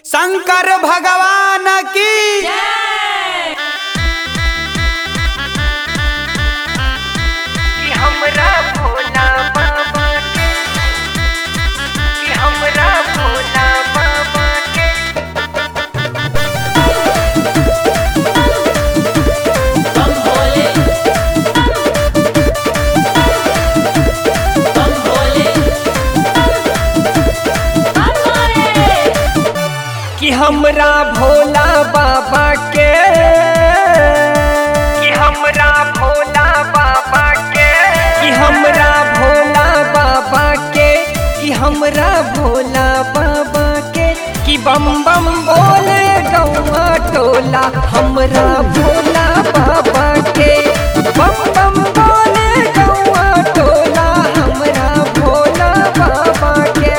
शंकर भगवान की कि हमरा भोला बाबा के कि हमरा भोला बाबा के कि हमरा भोला बाबा के कि हमरा भोला बाबा के कि हमरा भोला बाबा के कि हमरा भोला बाबा के कि बम बम बोले गौआ टोला हमरा भोला बाबा के बम बम बोले गौआ टोला हमरा भोला बाबा के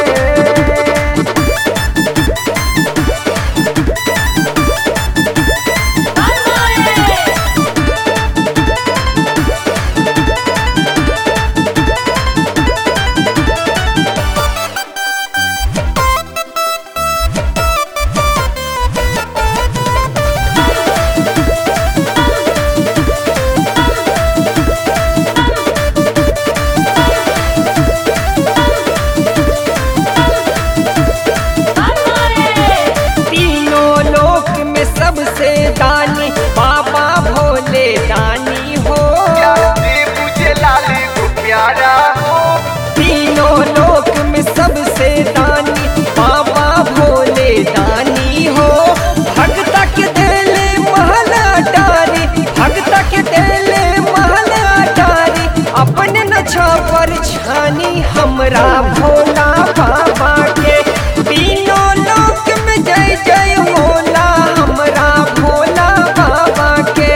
तीनों लोक में सबसे दानी बाबा भोले दानी हो मुझे लाली को प्यारा हो तीनों लोक में सबसे दानी बाबा भोले दानी हो भक्त के दिले महला डारी भक्त के दिले महला डारी अपने न छापर छानी हमरा भोला बाबा के तीनों लोक में जय जय होला हमरा भोला बाबा के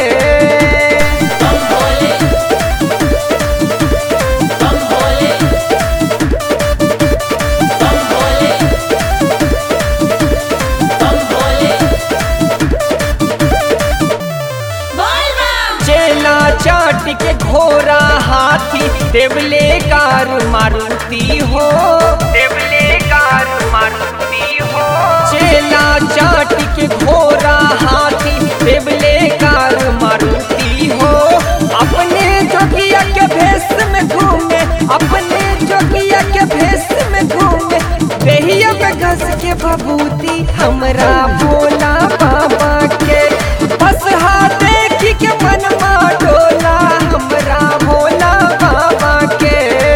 चेला चाट के घोड़ा हाथी देवले कार मारुति हो देवले कार मारुति हो चेला चाट के घोड़ा हाथी देवले कार मारुति हो अपने जोगिया के भेष में घूमे अपने जोगिया के भेष में घूमे देहिया में घस के बबूती हमरा भोला बाबा के बस हाथ देखी के मन डोला हमरा भोला बाबा के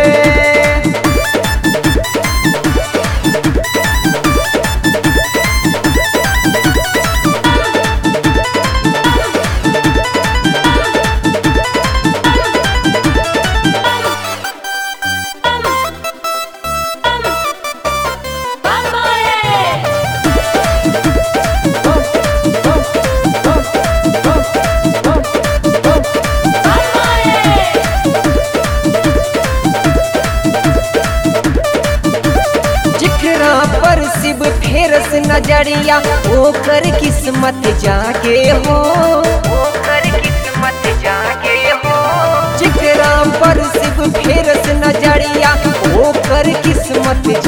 जिकरा पर शिव फेरस नजरिया ओकर किस्मत जागे हो ओकर किस्मत जागे हो जिकरा पर शिव फेरस नजरिया ओकर किस्मत